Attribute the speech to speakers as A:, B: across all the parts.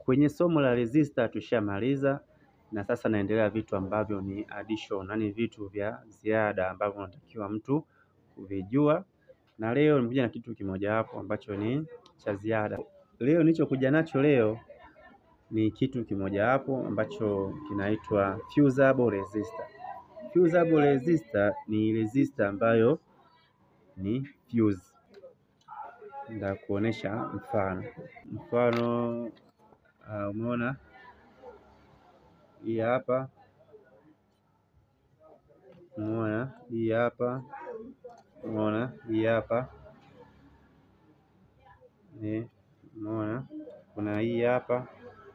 A: Kwenye somo la resistor tushamaliza, na sasa naendelea vitu ambavyo ni addition, yani vitu vya ziada ambavyo unatakiwa mtu kuvijua, na leo nimekuja na kitu kimoja hapo ambacho ni cha ziada. Leo nilichokuja nacho leo ni kitu kimoja hapo ambacho kinaitwa fusible resistor. Fusible resistor ni resistor ambayo ni fuse. Nitakuonesha mfano. Mfano uh, umeona hii hapa, umeona hii hapa, umeona hii hapa, ni umeona kuna hii hapa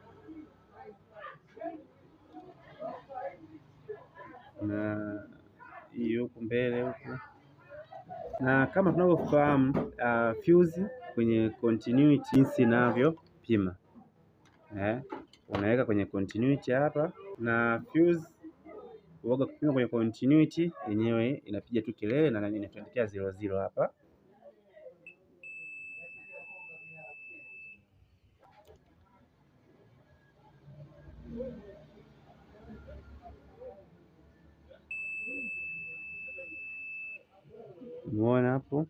A: na hii huku mbele huku, na kama tunavyofahamu uh, fuse kwenye continuity jinsi inavyopima eh, unaweka kwenye continuity hapa, na fuse uoga kupima kwenye continuity yenyewe inapiga tu kelele na inatuandikia zero zero hapa. Umeona hapo?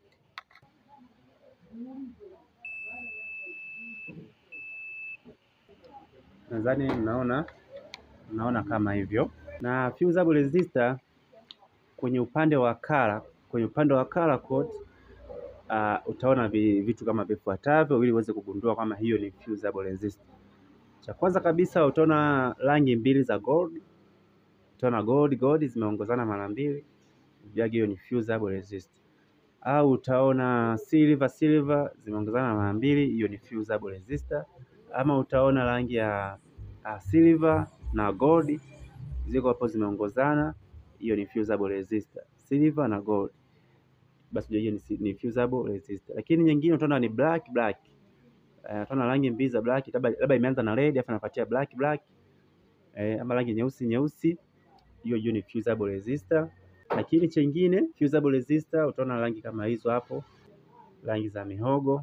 A: Nadhani mnaona mnaona kama hivyo. Na fusible resistor kwenye upande wa color, kwenye upande wa color code uh, utaona vitu kama vifuatavyo ili uweze kugundua kama hiyo ni fusible resistor. Cha kwanza kabisa utaona rangi mbili za gold, utaona gold gold zimeongozana mara mbili, jagi hiyo ni fusible resistor. Au utaona silver silver zimeongozana mara mbili, hiyo ni fusible resistor. Ama utaona rangi ya uh, silver na gold ziko hapo zimeongozana, hiyo ni fusible resistor. Silver na gold, basi hiyo ni, ni fusible resistor. Lakini nyingine utaona ni black black Uh, utaona rangi mbili za black, labda imeanza na red afu napatia black black eh, ama rangi nyeusi nyeusi, hiyo hiyo ni fusible resistor. Lakini chengine fusible resistor utaona rangi kama hizo hapo, rangi za mihogo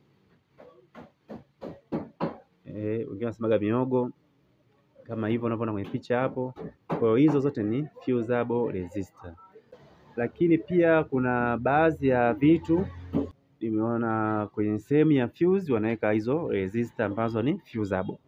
A: eh, wengine wanasemaga mihogo kama hivyo unavyoona kwenye picha hapo. Kwa hiyo hizo zote ni fusible resistor. Lakini pia kuna baadhi ya vitu nimeona kwenye sehemu ya fuse wanaweka hizo resistor ambazo ni fusible.